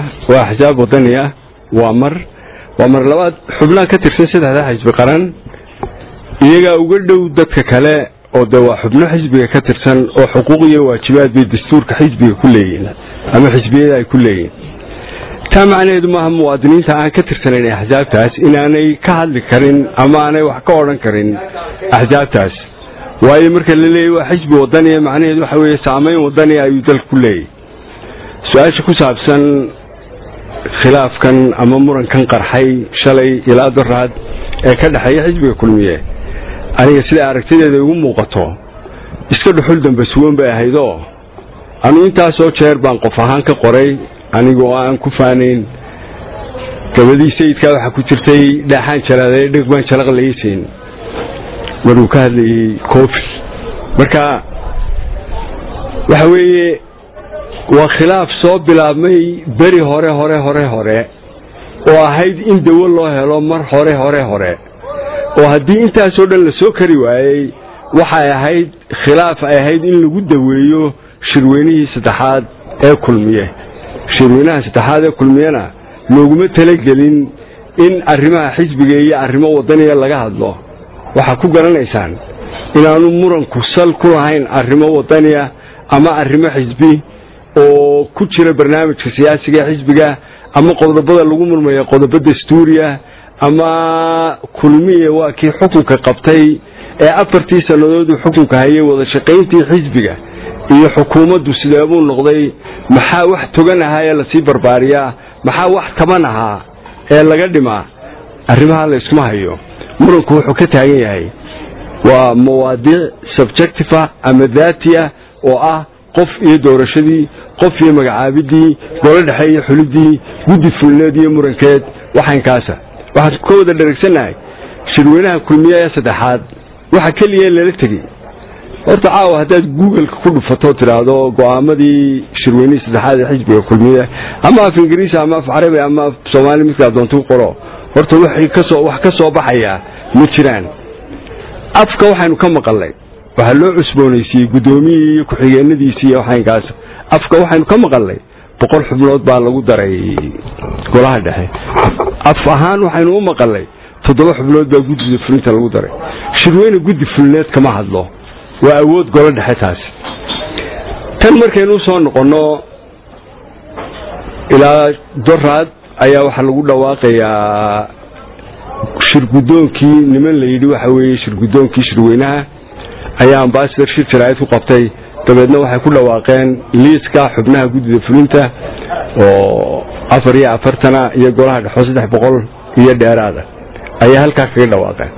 waa axsaab wadani ah waa mar waa mar labaad xubnaha ka tirsan saddexda xisbi qaran iyagaa uga dhow dadka kale oo de waa xubno xisbiga ka tirsan oo xuquuq iyo waajibaad bay dastuurka xisbiga ku leeyihiin ama xisbiyada ay ku leeyihiin taa macnaheedu maaha muwaadiniinta aan ka tirsanayn axsaabtaas inaanay ka hadli karin ama aanay wax ka odhan karin axsaabtaas waayo marka la leeyahy waa xisbi wadaniya macnaheedu waxa weeye saamayn wadaniya ayuu dalka ku leeyahy su-aasha ku saabsan khilaafkan ama murankan qarxay shalay ilaa daraad ee ka dhexeeya xisbiga kulmiye aniga sida aragtideeda igu muuqato iska dhuxul dambe sugan bay ahaydoo anu intaasoo jeer baan qof ahaan ka qoray anigoo aan ku faanayn gabadii sayidkaa waxaa ku jirtay dhaaxaan jalaada dheg baan jalaq laysiin maruu ka hadlayay cofi marka waxa weeye waa khilaaf soo bilaabmay beri hore hore hore hore oo ahayd in dawo loo helo mar hore hore hore oo haddii intaasoo dhan la soo kari waayey waxay ahayd khilaaf ay ahayd in lagu daweeyo shirweynihii saddexaad ee kulmiye shirweynaha saddexaad ee kulmiyena looguma talagelin in arrimaha xisbiga iyo arrimo wadaniya laga hadlo waxaa ku garanaysaan inaanu muranku sal ku lahayn arrimo wadaniya ama arrimo xisbi oo ku jira barnaamijka siyaasiga ee xisbiga ama qodobada lagu murmaya qodobo dastuuriya ama kulmiye waa kii xukunka qabtay ee afartii sannadooduu xukunka hayay wada shaqayntii xisbiga iyo xukuumaddu sideebuu noqday maxaa wax togan ahaa ee lasii barbaariyaa maxaa wax taban ahaa ee laga dhimaa arrimaha la iskuma hayo muranku wuxuu ka taagan yahay waa mawaadiic subjectiva ama daatiya oo ah qof iyo doorashadii qof iyo magacaabidii golo dhexe iyo xulidii guddi fulneed iyo murankeed waxaynkaasa waxaan ka wada dharagsannahay shirweynaha kulmiye ee saddexaad waxa keliya lala tegey horta caawa haddaad googleka ku dhufatoo tidhaahdo go'aamadii shirweynihii saddexaad ee xisbiga kulmiye ama af ingiriisi ama af carabi ama af soomaali midkaa doonta qoro horta waxay kasoo wax ka soo baxayaa ma jiraan afka waxaynu ka maqalnay waxaa loo cusboonaysiiyey guddoomiyii iyo ku-xigeenadiisii iyo waxaynkaas afka waxaynu ka maqalnay boqol xubnood baa lagu daray golaha dhexe af ahaan waxaynu u maqalnay toddoba xubnood baa guddida fulinta lagu daray shirweyne guddi fulineed kama hadlo waa awood golo dhexe taasi tan markaynu usoo noqonno ilaa doraad ayaa waxaa lagu dhawaaqayaa shirgudoonkii niman la yidhi waxa weeye shirgudoonkii shirweynaha ayaa ambasador shir jaraa'id ku qabtay dabeedna waxay ku dhawaaqeen liiska xubnaha guddida fulinta oo afar iyo afartana iyo golaha dhexo saddex boqol iyo dheeraada ayaa halkaa kaga dhawaaqeen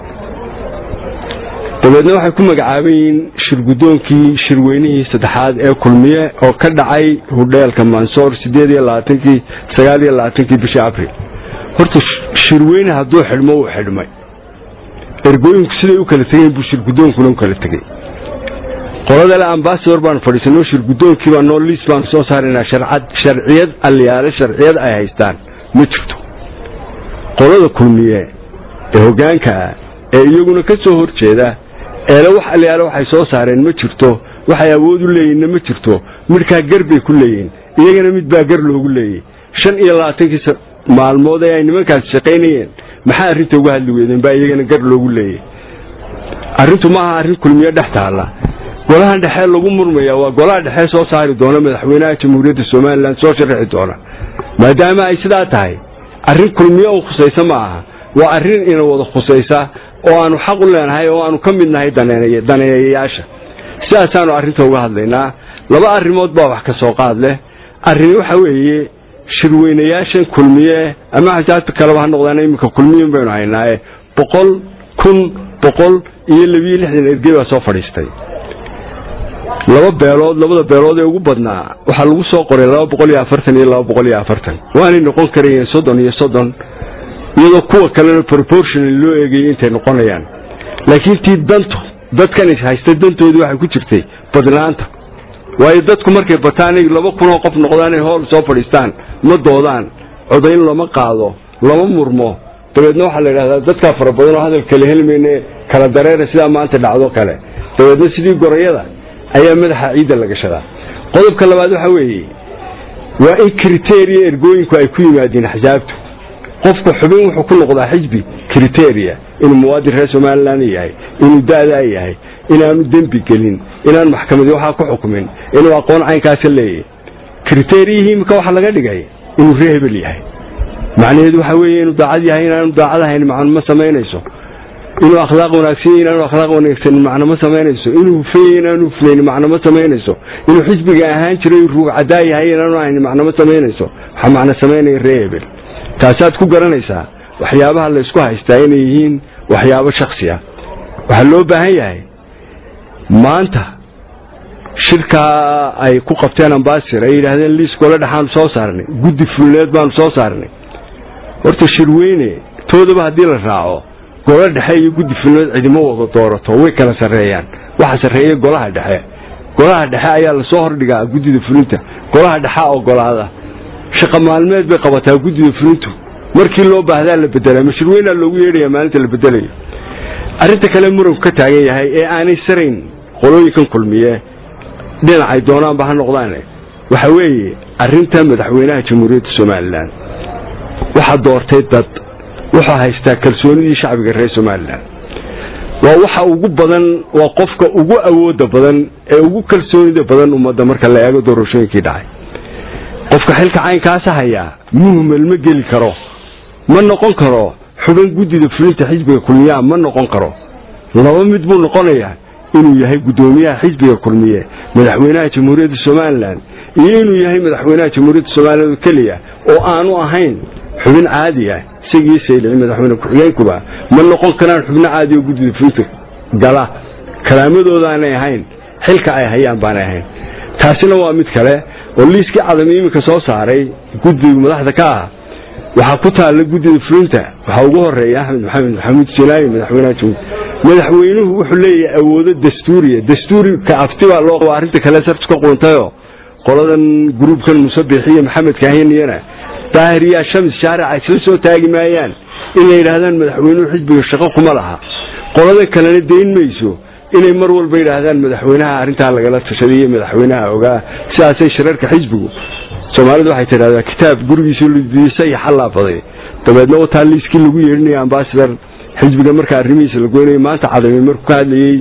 dabeedna waxay ku magacaaban yihiin shirgudoonkii shirweynihii saddexaad ee kulmiye oo ka dhacay hudheelka mansoor sideed iyo labaatankii sagaal iyo labaatankii bishii abril horta shirweyne hadduu xidhmo uu xidhmay ergooyinku siday u kala tegeen buu shirgudoonkuna u kala tegey qoladale ambasador baan fadhiisanoo shirgudoonkii baa noo liis baan soo saaraynaa sharcad sharciyad alliyaale sharciyad ay haystaan ma jirto qolada kulmiye ee hoggaanka ah ee iyaguna ka soo hor jeeda eele wax alliyaale waxay soo saareen ma jirto waxay awood u leeyihinna ma jirto midhkaa gar bay ku leeyihin iyagana mid baa gar loogu leeyay shan iyo labaatankii maalmood ee ay nimankaasi shaqaynayeen maxaa arrinta uga hadli weydeen baa iyagana gar loogu leeyay arrintu maaha arrin kulmiye dhex taalla golahan dhexee lagu murmaya waa golaha dhexee soo saari doona madaxweynaha jamhuuriyadda somalilan soo sharaxi doona maadaama ay sidaa tahay arrin kulmiye u khusaysa ma aha waa arrin ina wada khusaysa oo aanu xaq u leenahay oo aanu ka mid nahay daneeyayaasha sidaasaanu arrinta uga hadlaynaa laba arrimood baa wax ka soo qaad leh arrini waxa weeye shirweynayaashan kulmiye ama axsaabta kaleba ha noqdaan iminka kulmiyin baynu haynaaye boqol kun boqol iyo labiyo lixdan ergey baa soo fadhiistay laba beelood labada beelood ee ugu badnaa waxaa lagu soo qoray laba boqol iyo afartan iyo laba boqol iyo afartan waanay noqon karayeen soddon iyo soddon iyadoo kuwa kalena proportional loo eegayay intay noqonayaan laakiin tii dantu dadkan is haysta dantoodii waxay ku jirtay badnaanta waayo dadku markay bataan laba kunoo qof noqdaan ay hool soo fadhiistaan ma doodaan codayn lama qaado lama murmo dabeedna waxaa la yidhahdaa dadkaa fara badan oo hadal kale helmayne kala dareera sidaa maanta dhacdo kale dabeedna sidii gorayada ayaa madaxa ciidda la gashadaa qodobka labaad waxa weeye waa in kriteria ergooyinku ay ku yimaadeen axsaabtu qofka xubin wuxuu ku noqdaa xisbi kriteria inuu muwaadin reer somalilan yahay inuu da'daa yahay inaanu dembi gelin inaan maxkamadi waxaa ku xukumin inuu aqoon caynkaasa leeyahay kriteriyihii imika waxa laga dhigay inuu ree hebel yahay macnaheedu waxa weeye inuu daacad yahay inaanu daacad ahayn macno ma samaynayso inuu akhlaaq wanaagsan inaanu akhlaaq wanaagsan macno ma samaynayso inuu hufeeye inaanu hufnayn macno ma samaynayso inuu xisbiga ahaan jiray ruug cadaa yahay inaanu ahayn macno ma samaynayso waxaa macno samaynaya ree hebel taasaad ku garanaysaa waxyaabaha laysku haystaa inay yihiin waxyaabo shaksi ah waxaa loo baahan yahay maanta shirkaa ay ku qabteen ambasir ay yidhaahdeen liis gole dhexaanu soo saarnay guddi fulneed baanu soo saarnay horta shirweyne toodaba haddii la raaco golo dhexe iyo guddi fulneed cidimo wada doorato way kala sarreeyaan waxa sarreeya golaha dhexe golaha dhexe ayaa lasoo hordhigaa guddida fulinta golaha dhexea ogolaada shaqa maalmeed bay qabataa guddida fulintu markii loo baahdaa la bedelaa mashirweynaa loogu yeedhaya maalinta la bedelayo arrinta kale muranku ka taagan yahay ee aanay sarayn qolooyinkan kulmiye dhinacay doonaanba ha noqdaane waxa weeye arrinta madaxweynaha jamhuuriyadda somalilan waxaa doortay dad wuxuu haystaa kalsoonidii shacbiga reer somalilan waa waxa ugu badan waa qofka ugu awooda badan ee ugu kalsoonida badan ummadda marka la eego doorashooyinkii dhacay qofka xilka caynkaasa hayaa muhmel ma geli karo ma noqon karo xubin guddida fulinta xisbiga kulmiyaha ma noqon karo laba mid buu noqonayaa inuu yahay guddoomiyaha xisbiga kulmiye madaxweynaha jamhuuriyadda somalilan iyo inuu yahay madaxweynaha jamhuuriyadda somalilan oo keliya oo aanu ahayn xubin caadi ah isagii saylici madaxweyne ku-xigeenkuba ma noqon karaan xubno caadi oo guddida fulinta gala kalaamadoodaanay ahayn xilka ay hayaan baanay ahayn taasina waa mid kale oo liiskii cadami iminka soo saaray guddigu madaxda ka ah waxaa ku taalla guddida fulinta waxaa ugu horeeya axmed maxamed maxamuud sinaayi madaxweynaha jamhuur madaxweynuhu wuxuu leeyahay awoodo dastuuriya dastuurika afti baa loo qaba arrinta kale sartu ka quuntayoo qoladan gruubkan musabix iyo maxamed kaahiniyana daahir yaa shamis shaarica isla soo taagi maayaan in la yidhaahdaan madaxweynuhu xisbiga shaqo kuma laha qolada kalena dayn mayso inay mar walba yidhaahdaan madaxweynaha arrintaa lagala tashaday iyo madaxweynaha ogaa sidaasay shirarka xisbigu soomaalidu waxay tidhahdaa kitaab gurigiisa ldiisa iyo xallaafaday dabeedna wataa liiskii lagu yeedhinaya ambasadar xisbiga marka arrimihiisa la goynayay maanta cadami markuu ka hadlayey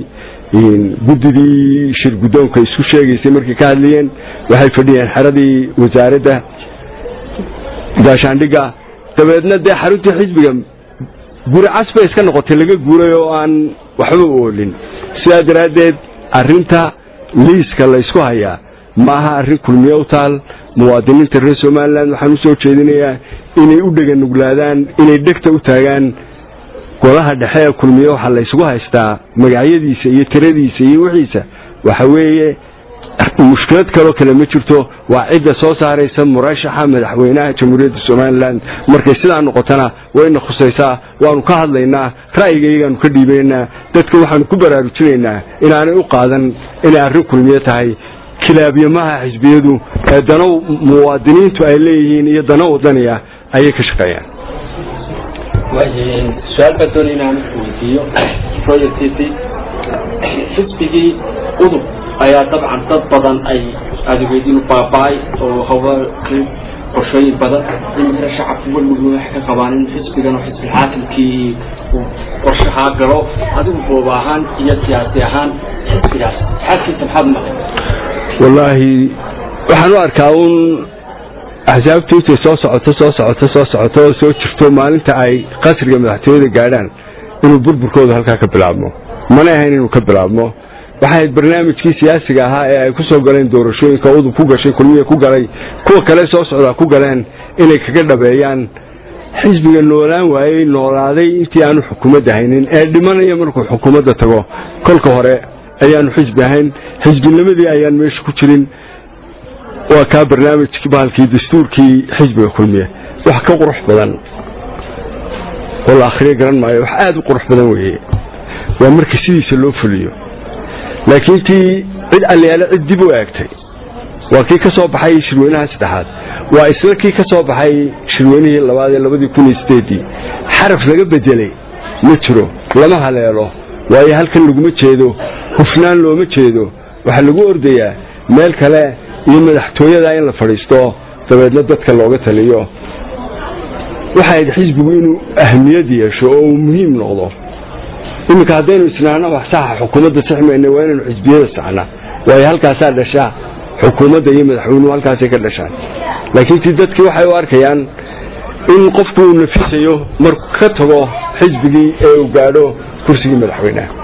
guddidii shir guddoonka isku sheegaysay markay ka hadlayeen waxay fadhiyeen xeradii wasaaradda gaashaandhigga dabeedna dee xaruntii xisbiga guri cas bay iska noqotay laga guuray oo aan waxba oolin sidaa daraaddeed arrinta liiska la ysku hayaa maaha arrin kulmiye u taal muwaadiniinta reer somalilan waxaan u soo jeedinayaa inay u dheganuglaadaan inay dhegta u taagaan golaha dhexe ee kulmiye waxaa la ysugu haystaa magacyadiisa iyo tiradiisa iyo wixiisa waxa weeye mushkilad kaloo kale ma jirto waa cidda soo saaraysa murashaxa madaxweynaha jamhuuriyadda somalilan markay sidaa noqotona wayna khusaysaa waanu ka hadlaynaa ra'yigayagaanu ka dhiibaynaa dadka waxaanu ku baraarujinaynaa inaanay u qaadan inay arrin kulmiye tahay kilaabyamaha xisbiyadu ee dano muwaadiniintu ay leeyihiin iyo dano wadaniya ayay ka shaqeeyaan su-aal baa doonay inaan weydiiyo projectiisii xisbigii udub ayaa dabcan dad badan ay adegeedinu baaba-ay oo haba qorshooyin badan iminkana shacabku welwalba waxay ka qabaan in xisbigan oo xisbi xaakimkii uu qorshahaa galo adigu booba ahaan iyo siyaasi ahaan xisbigaas xaalkiisa maxaad maqay wallaahi waxaan u arkaa uun axsaabtu intay soo socoto soo socoto soo socoto oo soo jirto maalinta ay qasriga madaxtooyada gaadhaan inuu burburkooda halkaa ka bilaabmo mana ahayn inuu ka bilaabmo waxay ahayd barnaamijkii siyaasiga ahaa ee ay ku soo galeen doorashooyinka udub ku gashay kulmiya ku galay kuwa kale soo socdaa ku galeen inay kaga dhabeeyaan xisbiga noolaan waayey noolaaday intii aanu xukuumadda haynin ee dhimanaya markuu xukuumadda tago kolka hore ayaanu xisbi ahayn xisbinimadii ayaan meesha ku jirin waa kaa barnaamijkii bahalkii dastuurkii xisbiga kulmiye wax ka qurux badan oo la akhriyo garan maayo wax aada u qurux badan weeye waa marka sidiisa loo fuliyo laakiin tii cid allayaale cid dib u eegtay waa kii ka soo baxay shirweynaha saddexaad waa isla kii ka soo baxay shirweynihii labaad ee labadii kun iyo sideedii xaraf laga bedelay ma jiro lama haleelo waayo halkan laguma jeedo hufnaan looma jeedo waxaa lagu ordayaa meel kale iyo madaxtooyada in la fadhiisto dabeedna dadka looga taliyo waxay ahayd xisbigu inuu ahmiyad yeesho oo uu muhiim noqdo iminka haddaynu isnaano wax saxa xukuumadda sixmayna waa inaynu xisbiyada saxnaa waayo halkaasaa dhashaa xukuumadda iyo madaxweynuhu halkaasay ka dhashaan laakiin ti dadkii waxay u arkayaan in qofku uu nafisayo marku ka tago xisbigii ee uu gaadho kursigii madaxweyneha